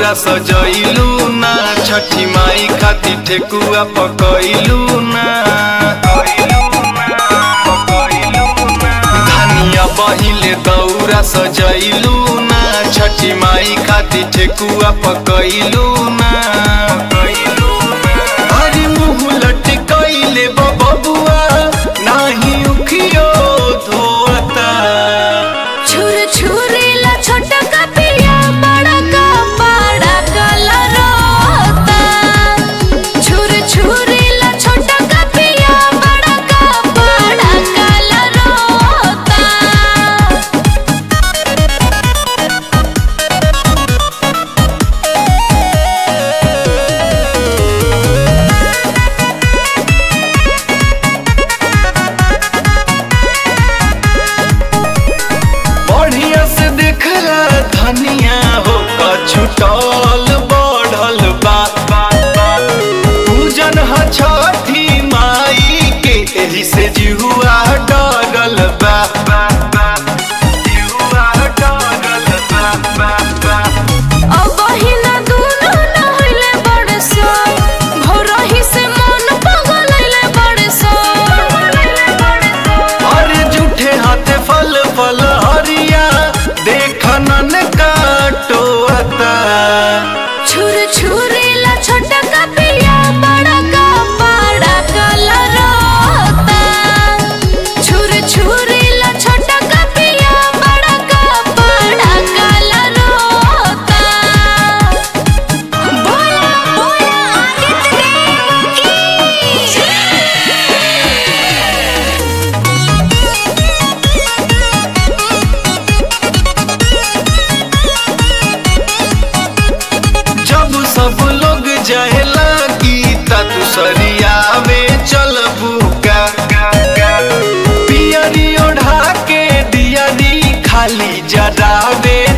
दौरा सजैलू ना छठी माई खातिर ठेकुआ पकैलू ना धनिया बहिले दौरा सजैलू ना छठी माई खातिर ठेकुआ पकैलू ना अरे मुँह लटकैले बबुआ नाही उखियो धोता छुर छुरीला छोटा का पिया बड़ा का बड़ा कलरोता छुर छुरीला छोटा का पिया बड़ा का बड़ा कलरोता बढ़िया से देखला धनिया हो छुटल बढ़ल बा पूजन ह छठी माई के एही से जिहुआ डरल बा जिहुआ डरल बा, बा, बा। अब हिना दुनो नहले बड़सो भोरही से मन पगलैले बड़सो अरे झूठे हाथे फल फल हरिया देखनन काटोता छुर छुरीला छोटा का पिया बड़ा का बड़ा कलरोता छुर छुरीला छोटा का पिया बड़ा का बड़ा कलरोता बोला बोला आदित्य देव की जब सब लोग जहला गीता तू सरियावे चल बुका पियरी ओढ़ा के दियरी खाली जरावे